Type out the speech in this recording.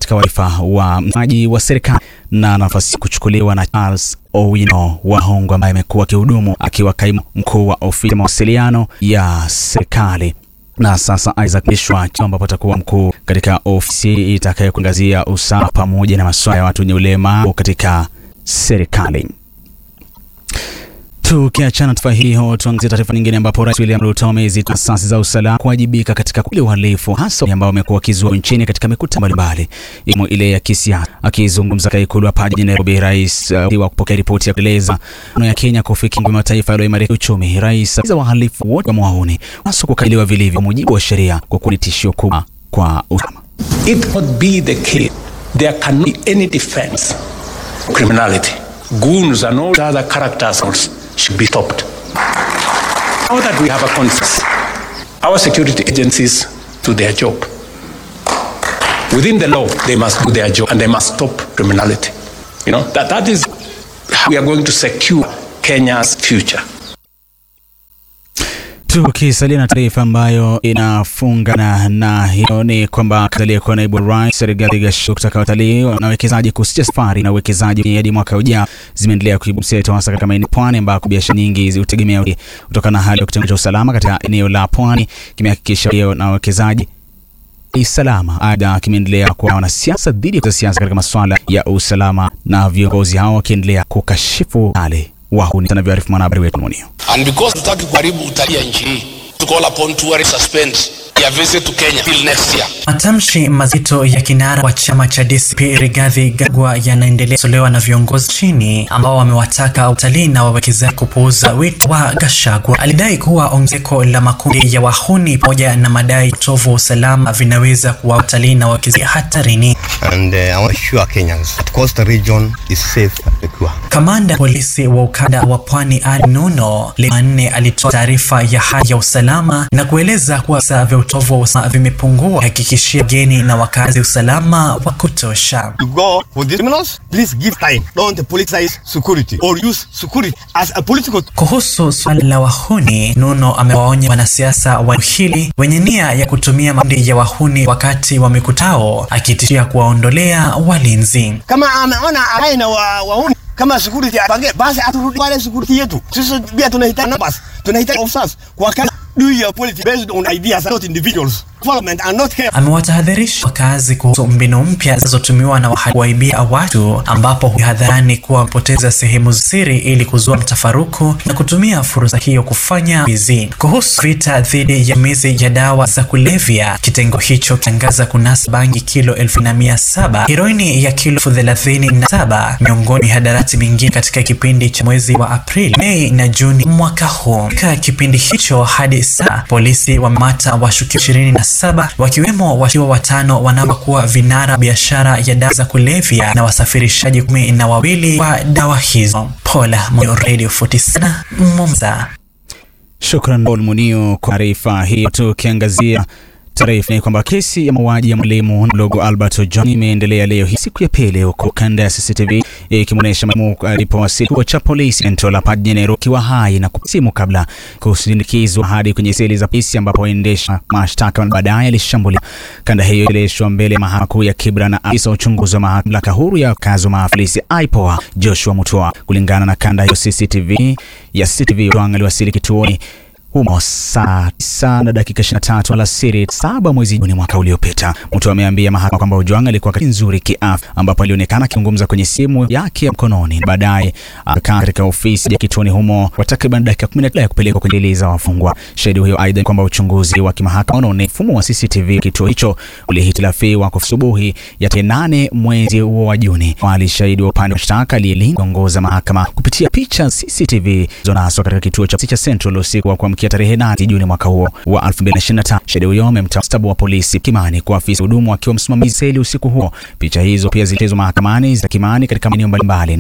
katika wadhifa wa msemaji wa serikali na nafasi kuchukuliwa na Charles Owino Wahongo ambaye amekuwa akihudumu akiwa kaimu mkuu wa ofisi ya mawasiliano ya serikali na sasa Isaac Mishwa ambapo atakuwa mkuu katika ofisi itakayokuangazia usawa pamoja na masuala ya watu wenye ulemavu katika serikali. Tukiachana taarifa hiyo, tuangazie taarifa nyingine ambapo Rais William Ruto amezitaka asasi za usalama kuwajibika katika kule uhalifu hasa ambao wamekuwa wakizua nchini katika mikutano mbalimbali ikiwemo ile ya kisiasa. Akizungumza katika ikulu hapa jijini Nairobi, rais uh, wa kupokea ripoti ya kueleza no ya Kenya kufikia mataifa yaliyoimarika uchumi, rais za wahalifu wote wa mwauni hasa kukabiliwa vilivyo kwa mujibu wa sheria kwa kuwa ni tishio kubwa kwa usalama. It could be the case there can be any defense criminality goons and all other characters should be stopped. Now that we have a consensus, our security agencies do their job. Within the law, they must do their job and they must stop criminality. You know, that, that is how we are going to secure Kenya's future. Tukisalia na taarifa ambayo inafungana na hiyo ni kwamba aliyekuwa naibu rais Rigathi Gachagua kutaka watalii na wawekezaji kusitisha safari na uwekezaji hadi mwaka ujao zimeendelea kuibua hasa katika maeneo pwani ambako biashara nyingi hutegemea kutokana na hali ya kitengo cha usalama katika eneo la pwani kimehakikisha hiyo na wawekezaji salama. Aidha, kimeendelea kuwa wanasiasa dhidi ya siasa katika masuala ya usalama na viongozi hao wakiendelea kukashifu hali wahuni sana. Vyoarifu mwanahabari wetu Munio. And because tutaki kuharibu utalii ya nchi hii, to call upon tourists suspend their visit to Kenya till next year. Matamshi mazito ya kinara wa chama cha DCP Rigathi Gachagua yanaendelea kutolewa na viongozi chini ambao wamewataka utalii na wawekezaji kupuuza wito wa Gachagua. Alidai kuwa ongezeko la makundi ya wahuni pamoja na madai utovu wa usalama vinaweza kuwa utalii na wawekezaji hatarini. And uh, I want to assure Kenyans that coastal region is safe and secure. Kamanda polisi wa ukanda wa Pwani Ali Nuno Jumanne alitoa taarifa ya hali ya usalama na kueleza kuwa visa vya utovu wa usalama vimepungua, hakikishia wageni na wakazi usalama wa kutosha. To go for these criminals, please give time. Don't politicize security or use security as a political Kuhusu swala la wahuni, Nuno amewaonya wanasiasa wa hili wenye nia ya kutumia makundi ya wahuni wakati wa mikutano, akitishia kuwaondolea walinzi. kama ameona aina wa wauni kama security apange basi aturudi wale security yetu. Sisi pia tunahitaji numbers, tunahitaji officers kwa kana do your politics based on ideas not individuals. Development and not care. Amewatahadharisha wakazi kuhusu mbinu mpya zinazotumiwa na wahalifu kuwaibia watu, ambapo huhadharani kuwa wamepoteza sehemu za siri ili kuzua mtafaruku na kutumia fursa hiyo kufanya wizi. Kuhusu vita dhidi ya matumizi ya dawa za kulevya, kitengo hicho kitangaza kunasa bangi kilo elfu na mia saba, heroini ya kilo elfu thelathini na saba miongoni mwa mihadarati mingine katika kipindi cha mwezi wa Aprili, Mei na Juni mwaka huu. Katika kipindi hicho hadi sasa polisi wamemata washukiwa ishirini na saba wakiwemo washukiwa watano wanaokuwa vinara biashara ya dawa za kulevya na wasafirishaji kumi na wawili wa dawa hizo. Paula Moyo, Radio 47 Mombasa. Shukran Paul Munio kwa taarifa hii. Tukiangazia taarifa ni kwamba kesi ya mauaji ya mwalimu mdogo Albert Ojwang imeendelea leo hii siku ya pili, huku kanda ya CCTV ikimwonyesha mwalimu alipowasili kituo cha polisi Entola hapa jijini Nairobi akiwa hai na simu kabla kusindikizwa hadi kwenye seli za polisi ambapo waendesha mashtaka baadaye alishambulia. Kanda hiyo ililetwa mbele ya mahakama kuu ya Kibra na afisa wa uchunguzi wa mamlaka huru ya kazi wa maafisa IPOA Joshua Mutua. Kulingana na kanda hiyo CCTV ya CCTV, Ojwang aliwasili kituoni humo saa tisa na dakika 23 alasiri saba mwezi Juni mwaka uliopita. Mtu ameambia mahakama kwamba Ojwang alikuwa katika nzuri kiafya, ambapo alionekana akizungumza kwenye simu yake ya mkononi. Baadaye akakaa katika ofisi ya kituoni humo kwa takriban dakika 10 ya kupelekwa kwenye jela za wafungwa. Shahidi huyo aidha kwamba uchunguzi wa kimahakama unaonyesha mfumo wa CCTV kituo hicho ulihitilafiwa kwa asubuhi ya tarehe 8 mwezi huo wa Juni. Wali shahidi wa upande wa mashtaka aliyeongoza mahakama kupitia picha CCTV zonaswa katika kituo cha cha Central usiku wa kuamkia tarehe 8 Juni mwaka huo wa 2025. Shahidi huyo amemtaka mstabu wa polisi Kimani kwa afisa hudumu akiwa msimamizi seli usiku huo. Picha hizo pia zilichezwa mahakamani za Kimani katika maeneo mbalimbali